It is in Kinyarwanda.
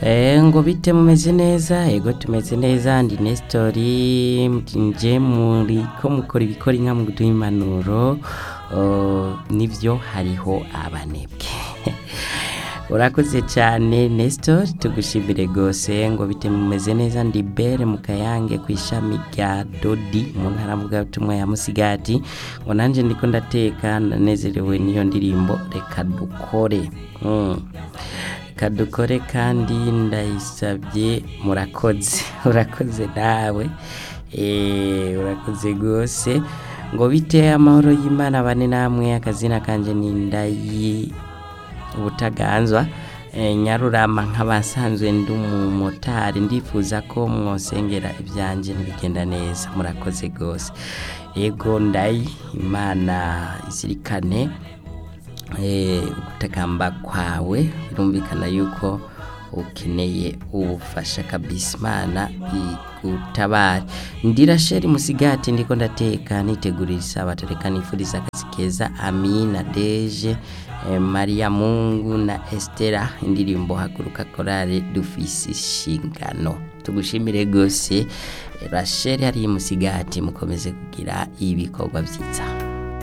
Eh, ngo bite mumeze neza ego tumeze neza ndi nesitori nje muri ko mukora ibikora inka mu kuduha impanuro oh, nibyo hariho abanebwe urakoze cyane nesitori tugushimire rwose ngo bite mumeze neza ndi bere mu kayange ku ishami rya dodi mu ntara mugatumwa ya musigati ngo nanjye ndiko ndateka ndanezerewe n'iyo ndirimbo reka dukore mm. kadukore kandi ndayisabye murakoze urakoze nawe Eh, urakoze rwose ngo bite amahoro y'imana bane namwe akazina kanje ni ndayi ubutaganzwa Eh, nyarurama nk'abasanzwe ndi umumotari ndifuza ko mwosengera ibyanjye ntibigenda neza murakoze rwose yego ndayi imana izirikane eh, gutakamba kwawe birumvikana yuko ukeneye ubufasha kabisa imana igutabare ndirasheri musigati ndiko ndateka nitegurira isabato reka nifuriza akazi keza amina deje eh, maria mungu na estera indirimbo haguruka korale dufise inshingano tugushimire rwose rasheri hari musigati mukomeze kugira ibikorwa byiza